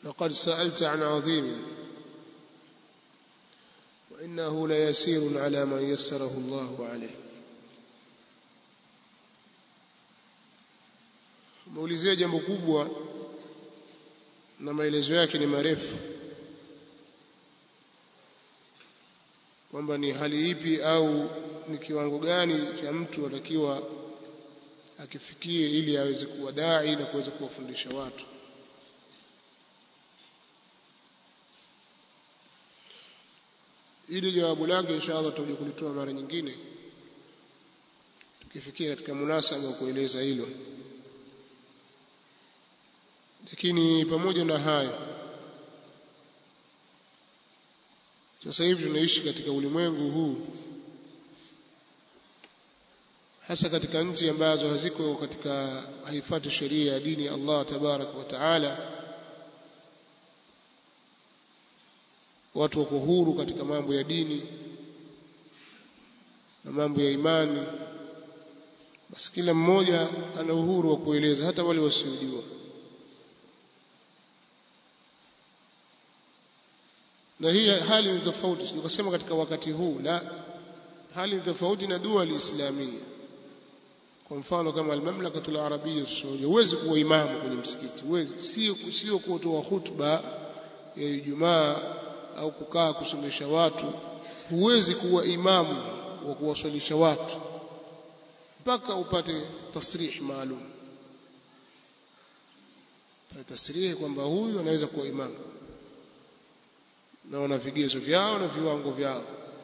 لقد سألت عن عظيم وإنه ليسير على من يسره الله عليه umeulizia jambo kubwa na maelezo yake ni marefu kwamba ni hali ipi au ni kiwango gani cha mtu atakiwa akifikie ili aweze kuwa dai na kuweza kuwafundisha watu ili jawabu lake inshallah tutakuja kulitoa mara nyingine tukifikia katika munasaba wa kueleza hilo lakini pamoja na hayo sasa hivi tunaishi katika ulimwengu huu hasa katika nchi ambazo haziko katika haifati sheria ya dini ya Allah tabaraka wa taala watu wako huru katika mambo ya dini na mambo ya imani basi kila mmoja ana uhuru wa kueleza hata wale wasiojua na hii hali ni tofauti tukasema katika wakati huu la hali ni tofauti na dua liislamia kwa mfano kama almamlakatul arabia saudia huwezi kuwa imamu kwenye msikiti huwezi sio sio kutoa khutba ya Ijumaa au kukaa kusomesha watu huwezi kuwa imamu wa kuwaswalisha watu mpaka upate tasrih maalum tasrih kwamba huyu anaweza kuwa imamu na wana vigezo vyao na viwango vyao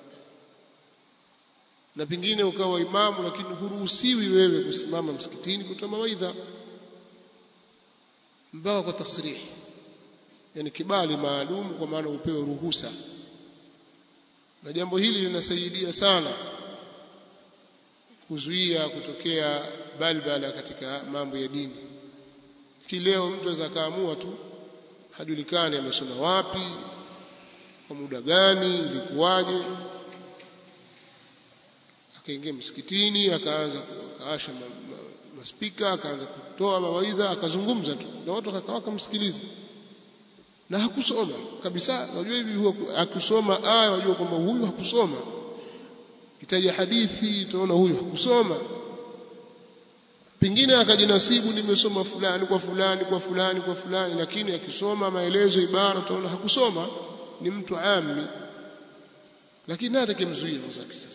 na pengine ukawa imamu lakini huruhusiwi wewe kusimama msikitini kutoa mawaidha mpaka kwa tasrihi yani kibali maalum kwa maana upewe ruhusa na jambo hili linasaidia sana kuzuia kutokea balbala katika mambo ya dini kileo mtu aweza kaamua tu hajulikani amesoma wapi kwa muda gani ilikuwaje akaingia msikitini akaanza akaasha maspika akaanza kutoa mawaidha akazungumza tu na watu wakakaa wakamsikiliza na hakusoma kabisa unajua hivi huwa akusoma aya wajua kwamba huyu hakusoma itaja hadithi utaona huyu hakusoma pengine akajinasibu nimesoma fulani kwa fulani kwa fulani kwa fulani lakini akisoma maelezo ibara utaona hakusoma ni mtu ami lakini hata kimzuia mzaki sasa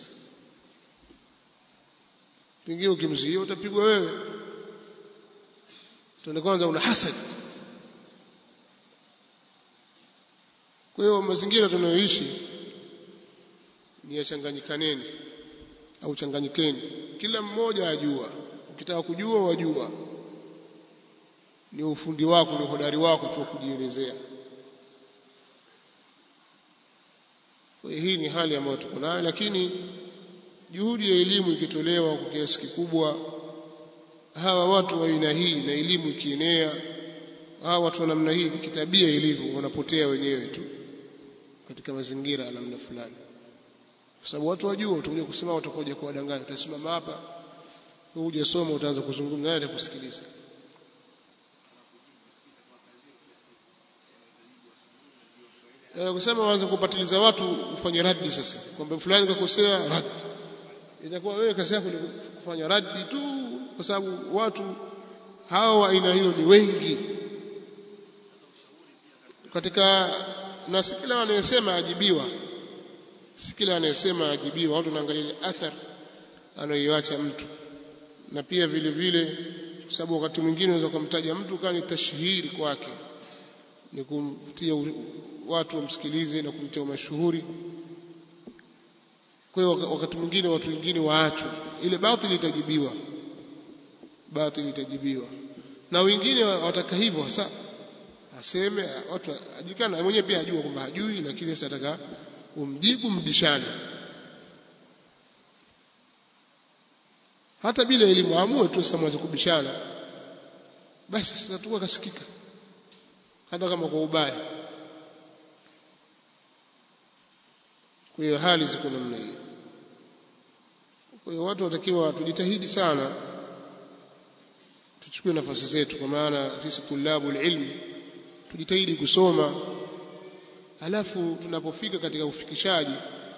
pengine ukimzuia utapigwa wewe tuone kwanza una hasad kwa hiyo mazingira tunayoishi ni yachanganyikaneni au changanyikeni kila mmoja ajua ukitaka kujua wajua ni ufundi wako ni hodari wako tu kujielezea kwa hii ni hali ambayo tuko nayo lakini juhudi ya elimu ikitolewa kwa kiasi kikubwa hawa watu wa aina hii na elimu ikienea hawa watu wa namna hii kitabia ilivyo wanapotea wenyewe tu katika mazingira ya namna fulani kwa sababu watu wajua utakuja kusema utakuja kuwadanganya utasimama hapa uje soma utaanza kuzungumza naye atakusikiliza eh kusema waanze kupatiliza watu ufanye radi sasa kwamba fulani kakosea radi itakuwa wewe kazi yako ni kufanya radi tu kwa sababu watu hao wa aina hiyo ni wengi katika na si kila anayesema ajibiwa si kila anayesema ajibiwa watu wanaangalia athar anayoiacha mtu na pia vile vile kwa sababu wakati mwingine unaweza kumtaja mtu kama ni tashhiri kwake ni kumtia watu wamsikilize na kumtia mashuhuri kwa hiyo wakati mwingine watu wengine waachwe ile batili itajibiwa batili itajibiwa na wengine wataka hivyo hasa aseme watu ajulikana mwenyewe pia ajua kwamba hajui lakini sasa ataka umjibu mbishane hata bila elimu amue tu sasa mwanze kubishana basi sasa tu akasikika hata kama kwa ubaya kwa hiyo hali ziko namna hiyo kwa hiyo watu watakiwa tujitahidi sana tuchukue nafasi zetu kwa maana sisi tulabu ilmu tujitahidi kusoma alafu tunapofika katika ufikishaji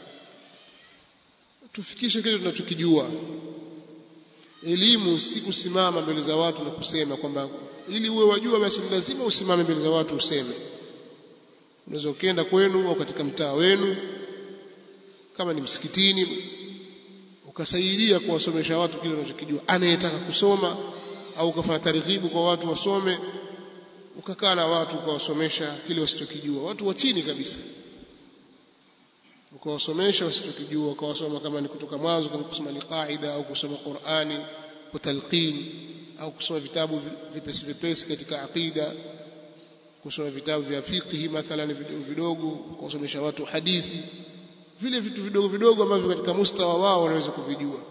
tufikishe kile tunachokijua elimu si kusimama mbele za watu na kusema kwamba ili uwe wajua basi lazima usimame mbele za watu useme unaweza ukienda kwenu au katika mtaa wenu kama ni msikitini ukasaidia kuwasomesha watu kile unachokijua anayetaka kusoma au ukafanya targhibu kwa watu wasome ukakaa na watu ukawasomesha kile wasichokijua watu wa chini kabisa ukawasomesha wasichokijua ukawasoma kama ni kutoka mwanzo kama kusoma ni qaida au kusoma Qur'ani kwa talqin au kusoma vitabu vipesi vipesi katika aqida kusoma vitabu vya fiqh mathalan vidogo vidogo kuwasomesha watu hadithi vile vitu vidogo vidogo ambavyo katika mustawa wao wanaweza kuvijua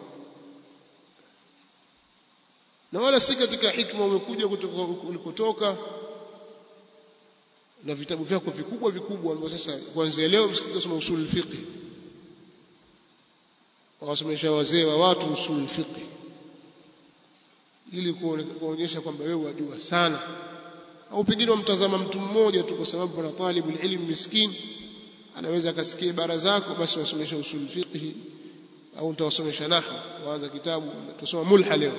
na wala si katika hikma umekuja kutoka ulikotoka na vitabu vyako vikubwa vikubwa ambavyo sasa kuanzia leo msikiti usome usul fiqh wasomesha wazee wa watu usul fiqh ili kuonyesha kwamba wewe wajua sana au pengine wamtazama mtu mmoja tu kwa sababu pana talibu ilmu miskin anaweza akasikia ibara zako basi wasomesha usul fiqh au nitawasomesha nahwu waanza kitabu tusoma mulha leo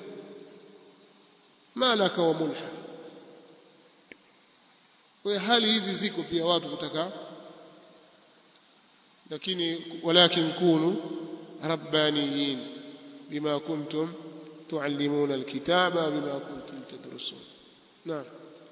malaka wa mulha kwa hali hizi ziko pia watu kutaka lakini walakin kunu rabbaniyin bima kuntum tuallimuna alkitaba bima kuntum tadrusun naam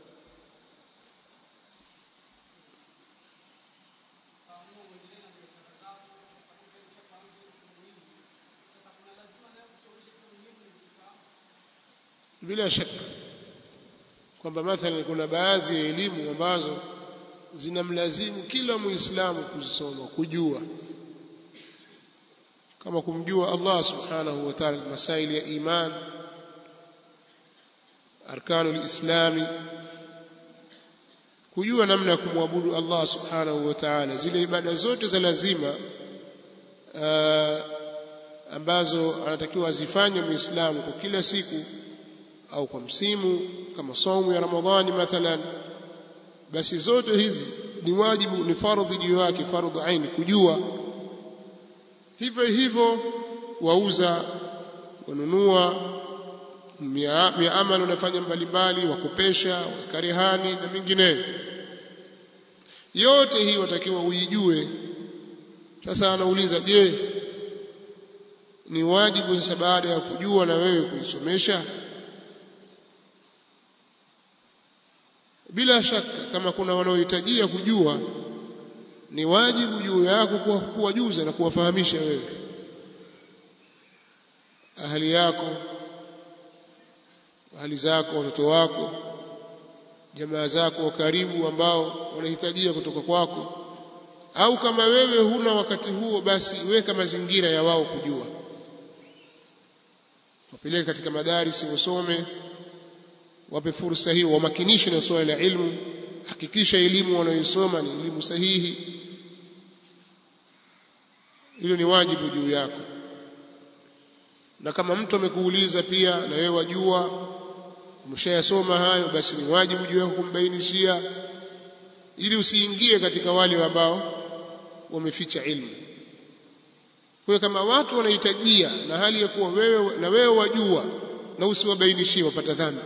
bila shaka kwamba mathalan kuna baadhi ya elimu ambazo zinamlazimu kila muislamu kuzisoma kujua kama kumjua Allah subhanahu wa ta'ala masaili ya iman arkanul islami kujua namna ya kumwabudu Allah subhanahu wa ta'ala zile ibada zote za lazima uh, ambazo anatakiwa azifanye muislamu kwa kila siku au kwa msimu kama saumu ya Ramadhani mathalan basi zote hizi ni wajibu ni fardhi juu yake fardhu aini kujua hivyo hivyo wauza wanunua miamala unafanya mbalimbali wakopesha wakarehani na mingineyo yote hii watakiwa uijue sasa anauliza je ni wajibu sasa baada ya kujua na wewe kuisomesha bila shaka kama kuna wanaohitajia kujua ni wajibu juu yako kuwajuza na kuwafahamisha wewe ahali yako ahali zako watoto wako jamaa zako wa karibu ambao wanahitajia kutoka kwako au kama wewe huna wakati huo basi weka mazingira ya wao kujua wapeleke katika madarisi wasome wape fursa hiyo wamakinishe na swala la ilmu hakikisha elimu wanayosoma ni elimu sahihi hilo ni wajibu juu yako na kama mtu amekuuliza pia na wewe wajua umeshayasoma hayo basi ni wajibu juu yako kumbainishia ili usiingie katika wale ambao wameficha ilmu kwa kama watu wanahitajia na hali ya kuwa wewe na wewe wajua na usiwabainishie wapata dhambi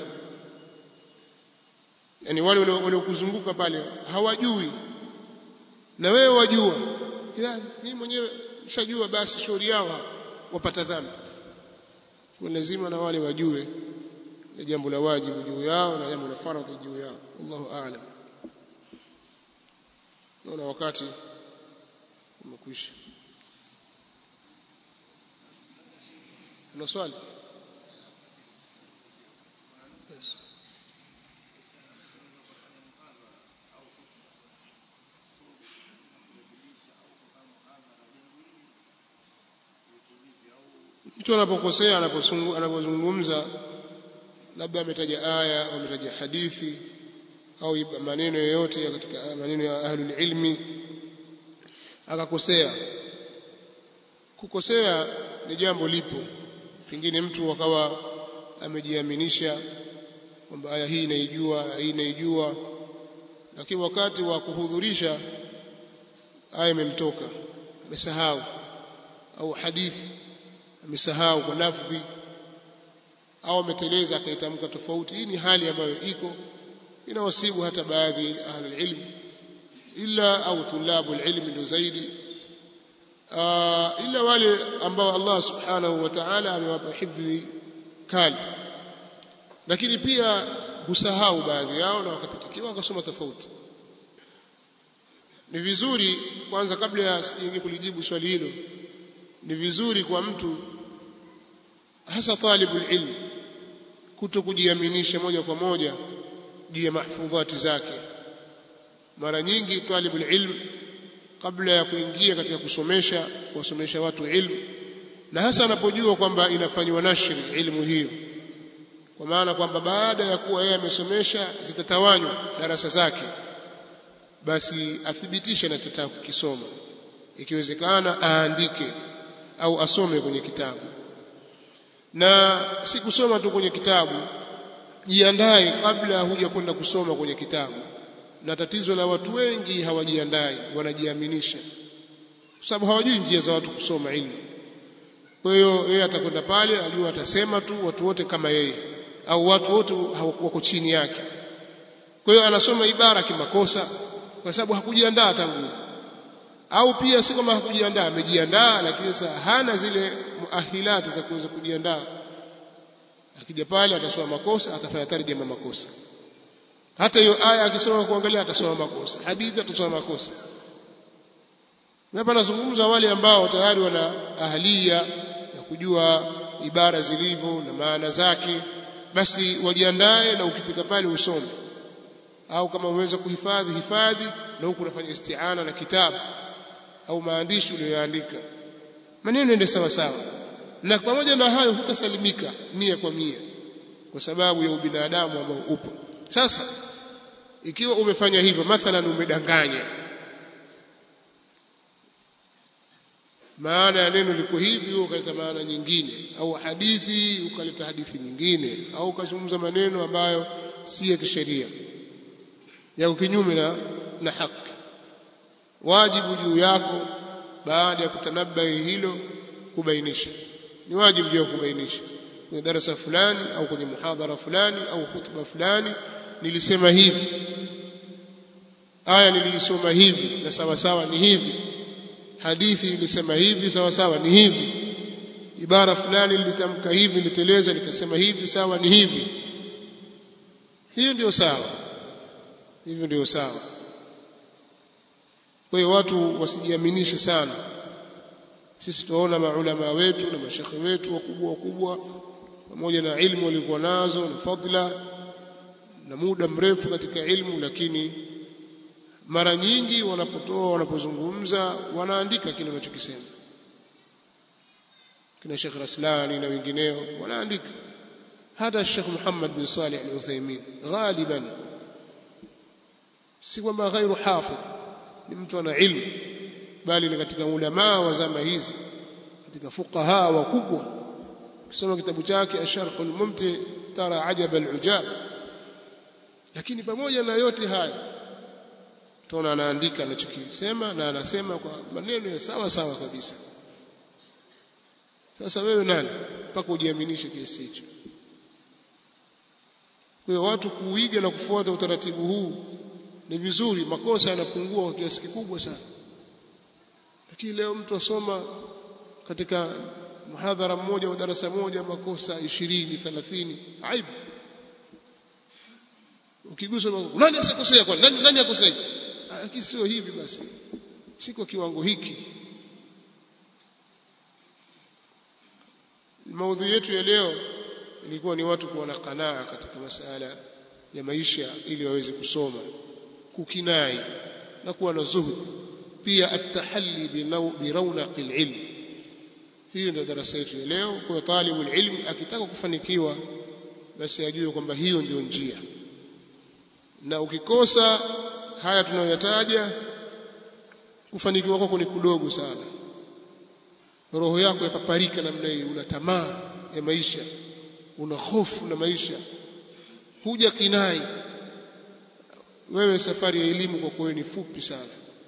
yani wale waliokuzunguka pale hawajui na wewe wajua ila mimi mwenyewe nishajua basi shauri yao wapata dhambi kwa lazima na wale wajue ni jambo la wajibu juu yao na jambo la faradhi juu yao Allahu a'lam naona wakati umekwisha una swali yes. mtu anapokosea anapozungumza labda ametaja aya au ametaja hadithi au maneno yoyote katika maneno ya ahlul ilmi akakosea kukosea ni jambo lipo pengine mtu akawa amejiaminisha kwamba aya hii inaijua hii inaijua lakini wakati wa kuhudhurisha aya imemtoka amesahau au hadithi amesahau kwa lafdhi au ameteleza akaitamka tofauti hii ni hali ambayo iko inawasibu hata baadhi ya ahli ilm illa au tulabu ilmi ndio zaidi illa wale ambao Allah subhanahu wa ta'ala amewapa hifdhi kali lakini pia husahau baadhi yao na wakapitikiwa wakasoma tofauti ni vizuri kwanza kabla ya sijaingia kulijibu swali hilo ni vizuri kwa mtu hasa talibul ilm kuto kujiaminisha moja kwa moja juu ya mahfudhati zake mara nyingi talibul ilm kabla ya kuingia katika kusomesha kuwasomesha watu ilmu na hasa anapojua kwamba inafanywa nashri ilmu hiyo kwa maana kwamba baada ya kuwa yeye amesomesha zitatawanywa darasa zake basi athibitishe anachotaka kukisoma ikiwezekana aandike au asome kwenye kitabu na si kusoma tu kwenye kitabu jiandae kabla huja kwenda kusoma kwenye kitabu na tatizo la watu wengi hawajiandai wanajiaminisha kwa sababu hawajui njia za watu kusoma ilmu kwa hiyo yeye atakwenda pale ajua atasema tu watu wote kama yeye au watu wote wako chini yake kwa hiyo anasoma ibara kimakosa kwa sababu hakujiandaa tangu au pia si kama hakujiandaa amejiandaa lakini sasa hana zile muahilati za kuweza kujiandaa akija pale atasoma makosa atafanya tarjama makosa hata hiyo aya akisoma kuangalia atasoma makosa hadithi atasoma makosa hapa nazungumza wale ambao tayari wana ahlia ya kujua ibara zilivyo na maana zake basi wajiandae na ukifika pale usome au kama uweza kuhifadhi hifadhi na huku unafanya isti'ana na kitabu au maandishi uliyoandika maneno ende sawa sawa na pamoja na hayo hutasalimika mia kwa mia kwa sababu ya ubinadamu ambao upo sasa ikiwa umefanya hivyo mathalan umedanganya maana ya neno liko hivi ukaleta maana nyingine au hadithi ukaleta hadithi nyingine au ukazungumza maneno ambayo si ya kisheria ya kinyume na, na haki wajibu juu yako baada ya kutanabahi hilo kubainisha ni wajibu juu ya kubainisha kwenye darasa fulani au kwenye muhadhara fulani au hutuba fulani nilisema hivi aya nilisoma hivi na sawa sawa ni hivi hadithi nilisema hivi sawa sawa ni hivi ibara fulani nilitamka hivi niliteleza nikasema hivi sawa ni hivi hiyo ndio sawa hivyo ndio sawa kwa hiyo watu wasijiaminishe sana sisi tunaona maulama wetu na mashekhe wetu wakubwa wakubwa pamoja na ilmu walikuwa nazo na fadla na muda mrefu katika ilmu lakini mara nyingi wanapotoa wanapozungumza wanaandika kile wanachokisema kina Sheikh Raslani na wengineo wanaandika hata Sheikh Muhammad bin Salih al-Uthaymeen ghaliban si kwamba ghairu hafidh ni mtu ana ilmu bali ni katika ulama wa zama hizi katika fuqaha wakubwa ukisoma kitabu chake Asharh al-Mumti tara ajab al-ujab lakini pamoja na yote haya tunaona anaandika anachokisema na anasema kwa maneno ya sawa sawa kabisa sasa wewe nani mpaka ujiaminishe kiasi hicho kwa hiyo watu kuiga na kufuata utaratibu huu ni vizuri makosa yanapungua kwa kiasi kikubwa sana lakini leo mtu asoma katika muhadhara mmoja au darasa moja makosa 20 30 aibu ukigusa nani asikosea kwa nani nani akosea lakini sio hivi basi si kwa kiwango hiki maudhui yetu ya leo ilikuwa ni watu kuwa na kanaa katika masala ya maisha ili waweze kusoma kukinai na kuwa na zuhud pia at-tahalli bi rawnaq al-ilm hiyo ndio darasa yetu ya leo kwa talibu ilm akitaka kufanikiwa basi ajue kwamba hiyo ndio njia na ukikosa haya tunayoyataja kufanikiwa kwako ni kudogo sana roho yako yapaparika namna hii una tamaa ya maisha una hofu na maisha huja kinai wewe safari ya elimu kwa kweli ni fupi sana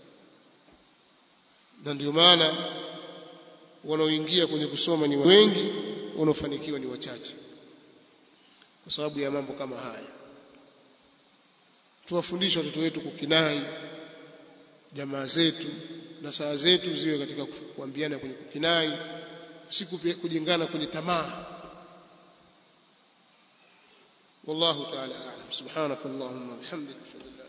na ndio maana wanaoingia kwenye kusoma ni wengi wanaofanikiwa ni wachache kwa sababu ya mambo kama haya tuwafundishe watoto wetu kukinai jamaa zetu na saa zetu ziwe katika kuambiana kwenye kukinai si kujengana kwenye tamaa والله تعالى أعلم سبحانك اللهم وبحمدك